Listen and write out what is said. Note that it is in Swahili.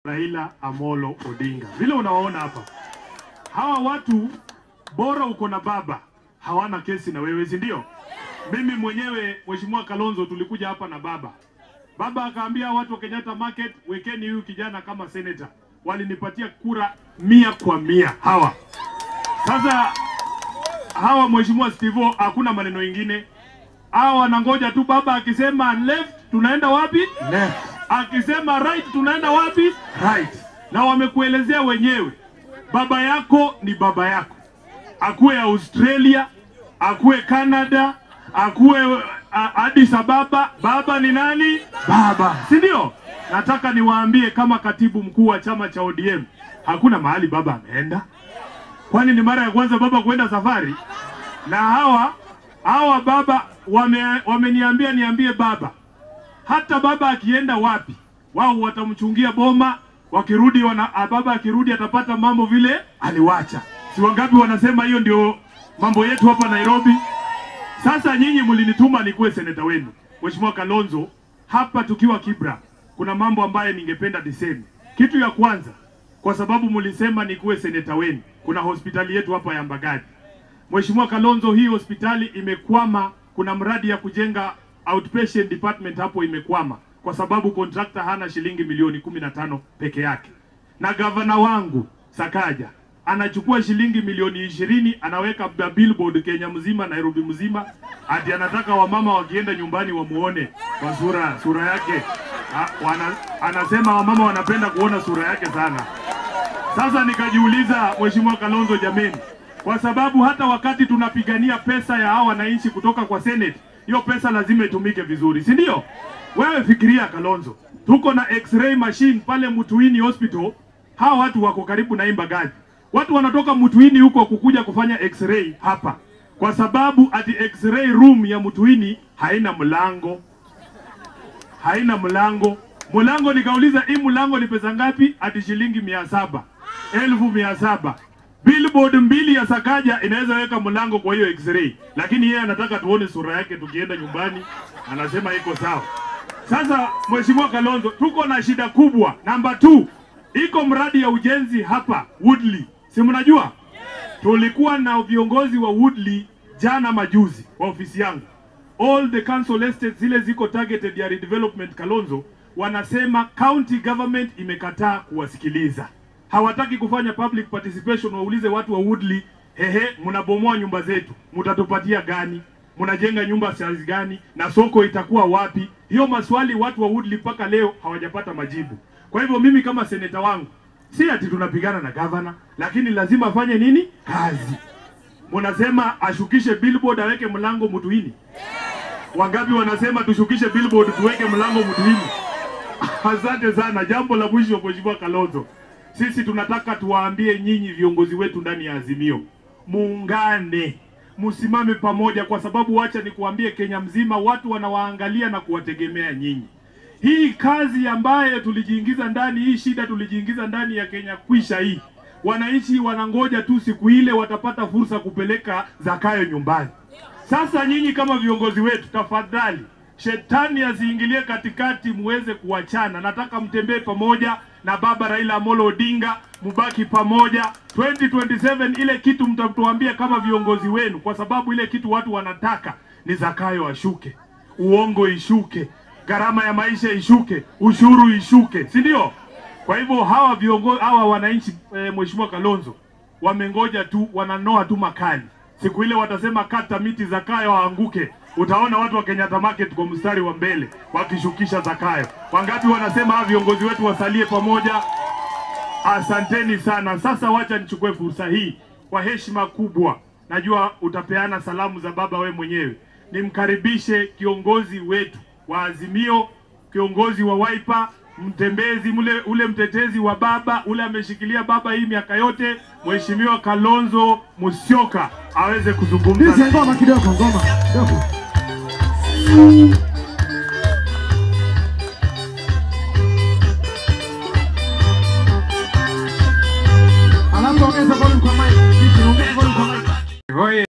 Raila Amolo Odinga. Vile unawaona hapa, hawa watu bora uko na baba, hawana kesi na wewe, si ndio? Mimi mwenyewe Mheshimiwa Kalonzo tulikuja hapa na baba, baba akaambia watu wa Kenyatta Market, wekeni huyu kijana kama senator. Walinipatia kura mia kwa mia hawa. Sasa hawa Mheshimiwa Steve, hakuna maneno ingine, hawa wanangoja tu baba akisema left, tunaenda wapi? Left, akisema right tunaenda wapi? right. Na wamekuelezea wenyewe, baba yako ni baba yako, akuwe Australia, akuwe Canada, akuwe uh, Addis Ababa, baba ni nani? Baba, si ndio? Nataka niwaambie kama katibu mkuu wa chama cha ODM, hakuna mahali baba ameenda. Kwani ni mara ya kwanza baba kuenda safari? Na hawa hawa baba wame, wameniambia niambie baba hata baba akienda wapi, wao watamchungia boma. Wakirudi wana, a, baba akirudi atapata mambo vile aliwacha. Si wangapi wanasema hiyo ndio mambo yetu hapa Nairobi? Sasa nyinyi mlinituma nikuwe seneta wenu, Mheshimiwa Kalonzo. Hapa tukiwa Kibra, kuna mambo ambayo ningependa niseme. Kitu ya kwanza, kwa sababu mlisema nikuwe seneta wenu, kuna hospitali yetu hapa ya Mbagadi. Mheshimiwa Kalonzo, hii hospitali imekwama. Kuna mradi ya kujenga outpatient department hapo imekwama kwa sababu contractor hana shilingi milioni kumi na tano peke yake, na gavana wangu Sakaja anachukua shilingi milioni ishirini anaweka ba- billboard Kenya mzima, Nairobi mzima, ati anataka wamama wakienda nyumbani wamuone kwa sura sura yake. Ha, wana, anasema wamama wanapenda kuona sura yake sana. Sasa nikajiuliza, Mheshimiwa Kalonzo, jameni, kwa sababu hata wakati tunapigania pesa ya hawa wananchi kutoka kwa Senate, hiyo pesa lazima itumike vizuri, si ndio? Wewe fikiria Kalonzo, tuko na x-ray machine pale Mutuini Hospital. Hawa watu wako karibu na Imbagazi, watu wanatoka Mutuini huko kukuja kufanya x-ray hapa, kwa sababu ati x-ray room ya Mutuini haina mlango haina mlango. Mlango nikauliza hii mlango ni pesa ngapi? Ati shilingi mia saba elfu mia saba Billboard mbili ya Sakaja inaweza weka mlango kwa hiyo x-ray, lakini yeye anataka tuone sura yake tukienda nyumbani, anasema iko sawa. Sasa Mheshimiwa Kalonzo, tuko na shida kubwa. Namba 2 iko mradi ya ujenzi hapa Woodley, si mnajua? Tulikuwa na viongozi wa Woodley jana majuzi wa ofisi yangu all the council estates zile ziko targeted ya redevelopment Kalonzo, wanasema county government imekataa kuwasikiliza, hawataki kufanya public participation. Waulize watu wa Woodley, hehe, mnabomoa nyumba zetu, mtatupatia gani? Mnajenga nyumba size gani? na soko itakuwa wapi? Hiyo maswali watu wa Woodley mpaka leo hawajapata majibu. Kwa hivyo mimi kama seneta wangu, si ati tunapigana na governor, lakini lazima afanye nini? Kazi. Mnasema ashukishe billboard aweke mlango Mutuini. Wangapi wanasema tushukishe billboard tuweke mlango Mutuini? Asante sana. Jambo la mwisho, Mheshimiwa Kalonzo, sisi tunataka tuwaambie nyinyi viongozi wetu ndani ya Azimio, muungane, msimame pamoja, kwa sababu wacha nikuambie, Kenya mzima watu wanawaangalia na kuwategemea nyinyi. Hii kazi ambayo tulijiingiza ndani, hii shida tulijiingiza ndani ya Kenya kwisha hii, wananchi wanangoja tu siku ile watapata fursa kupeleka Zakayo nyumbani. Sasa nyinyi kama viongozi wetu, tafadhali shetani asiingilie katikati, muweze kuachana. Nataka mtembee pamoja na baba Raila Amolo Odinga, mubaki pamoja 2027. Ile kitu mtatuambia kama viongozi wenu, kwa sababu ile kitu watu wanataka ni Zakayo ashuke, uongo ishuke, gharama ya maisha ishuke, ushuru ishuke, si ndio? Kwa hivyo hawa viongozi hawa wananchi e, Mheshimiwa Kalonzo wamengoja tu, wananoa tu makali. Siku ile watasema kata miti Zakayo aanguke, utaona watu wa Kenyatta Market kwa mstari wa mbele wakishukisha Zakayo. Wangapi wanasema hawa viongozi wetu wasalie pamoja? Asanteni sana. Sasa wacha nichukue fursa hii kwa heshima kubwa, najua utapeana salamu za baba we mwenyewe, nimkaribishe kiongozi wetu wa Azimio, kiongozi wa Wiper, mtembezi mule, ule mtetezi wa baba ule ameshikilia baba hii miaka yote, Mheshimiwa Kalonzo Musyoka aweze kuzungumza. Hizi ngoma kidogo, ngoma kidogo.